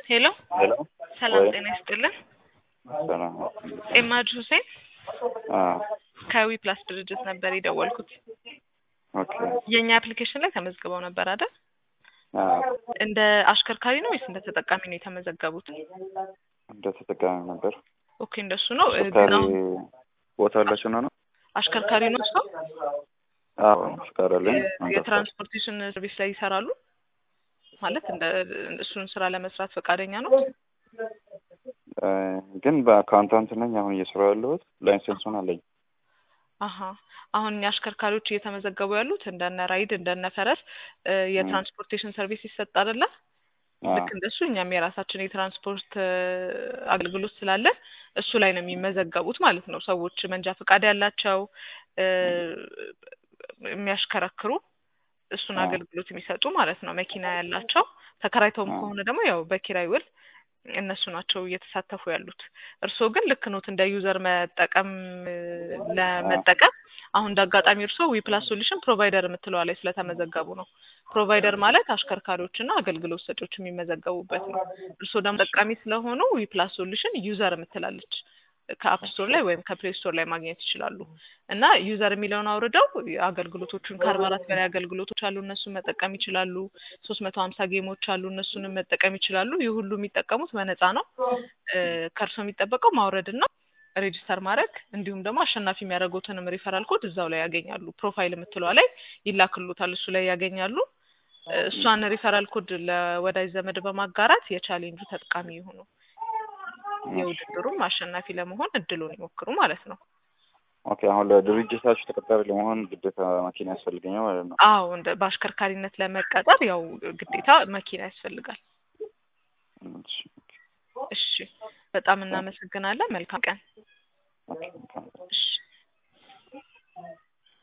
ሄሎ ሄሎ ሰላም ወይ ጤና ይስጥልን። ሰላም ኤማድ ሁሴን አ ከዊ ፕላስ ድርጅት ነበር የደወልኩት። ኦኬ የእኛ አፕሊኬሽን ላይ ተመዝግበው ነበር አይደል? አ እንደ አሽከርካሪ ነው ወይስ እንደ ተጠቃሚ ነው የተመዘገቡት? እንደ ተጠቃሚ ነበር። ኦኬ እንደሱ ነው። እ, ግን ፍቃሪ አሁን ቦታ አላችሁ ነው ነው? አሽከርካሪ ነው ሰው አዎ ፍቃድ አለኝ። የትራንስፖርቴሽን ሰርቪስ ላይ ይሰራሉ ማለት እንደ እሱን ስራ ለመስራት ፈቃደኛ ነው? እ፣ ግን በአካውንታንት ነኝ አሁን እየሰራሁ ያለሁት ላይሰንሱን አለኝ። አሀ አሁን እኛ አሽከርካሪዎች እየተመዘገቡ ያሉት እንደነ ራይድ እንደነ ፈረስ እ፣ የትራንስፖርቴሽን ሰርቪስ ይሰጥ አይደለ? አ ልክ እንደሱ እኛም የራሳችን የትራንስፖርት እ፣ አገልግሎት ስላለ እሱ ላይ ነው የሚመዘገቡት ማለት ነው። ሰዎች መንጃ ፈቃድ ያላቸው እ፣ የሚያሽከረክሩ እሱን አ አገልግሎት የሚሰጡ ማለት ነው። መኪና ያላቸው ተከራይተውም አ ከሆነ ደግሞ ያው በኪራይ ውል እነሱ ናቸው እየተሳተፉ ያሉት። እርስዎ ግን ልክ ኖት እንደ ዩዘር መጠቀም እ፣ አ ለመጠቀም አሁን እንደ አጋጣሚ እርስዎ ዊፕላስ ሶሉሽን ፕሮቫይደር የምትለዋ ላይ ስለተመዘገቡ ነው። ፕሮቫይደር ማለት አሽከርካሪዎችና አገልግሎት ሰጪዎች የሚመዘገቡበት ነው። እርስዎ ደግሞ ጠቃሚ ስለሆኑ ዊፕላስ ሶሉሽን ዩዘር የምትላለች ከአፕ ስቶር ላይ ወይም ከፕሌይ ስቶር ላይ ማግኘት ይችላሉ። እና ዩዘር የሚለውን አውርደው አገልግሎቶቹን ከአርባ አራት በላይ አገልግሎቶች አሉ፣ እነሱን መጠቀም ይችላሉ። ሶስት መቶ ሀምሳ ጌሞች አሉ፣ እነሱንም መጠቀም ይችላሉ። ይህ ሁሉ የሚጠቀሙት በነፃ ነው። እ፣ ከእርስዎ የሚጠበቀው ማውረድና ሬጂስተር ማድረግ እንዲሁም ደግሞ አሸናፊ የሚያደርጉትንም ሪፈራል ኮድ እዛው ላይ ያገኛሉ። ፕሮፋይል የምትለዋ ላይ ይላክሉታል፣ እሱ ላይ ያገኛሉ። እ፣ እሷን ሪፈራል ኮድ ለወዳጅ ዘመድ በማጋራት የቻሌንጁ ተጠቃሚ ይሁኑ። እሺ የውድድሩም አሸናፊ ለመሆን እድሉን ይሞክሩ ማለት ነው። ኦኬ አሁን ለድርጅታችሁ ተቀጣሪ ለመሆን ግዴታ መኪና ያስፈልገኛል ማለት ነው። አዎ እንደ በአሽከርካሪነት ለመቀጠር ያው ግዴታ መኪና ያስፈልጋል። እሺ እሺ በጣም ኦኬ እናመሰግናለን። መልካም ቀን። ኦኬ ኦኬ እሺ